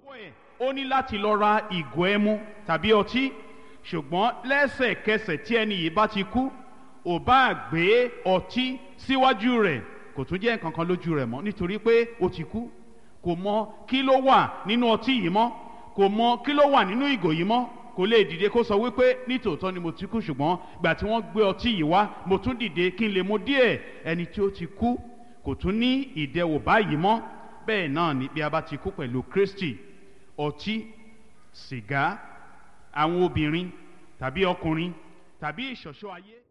ẹ̀ ó ní láti lọ ra ìgò ẹmu tàbí ọtí ṣùgbọ́n lẹ́sẹ̀kẹsẹ̀ tí ẹni yìí bá ti kú ò bá gbé ọtí síwájú rẹ̀ kò tún jẹ́ nǹkan kan lójú rẹ̀ mọ́ nítorí pé ó ti kú kò mọ kí ló wà nínú ọtí yìí mọ́ kò mọ kí ló wà nínú ìgò yìí mọ́ kò lè dìde kó sọ wípé nítòótọ́ ni mo ti kú ṣùgbọ́n gbà tí wọ́n gbé ọtí yìí wá mo tún dìde kí n lè mu díẹ̀ ẹni tí ó ti kú kò tún ní ìdẹwò báyìí mọ́ bẹ́ẹ̀ náà ni bí a bá ti kú pẹ̀lú Kristi ọtí sìgá àwọn obìnrin tàbí ọkùnrin tàbí ìṣọ̀ṣọ́ ayé.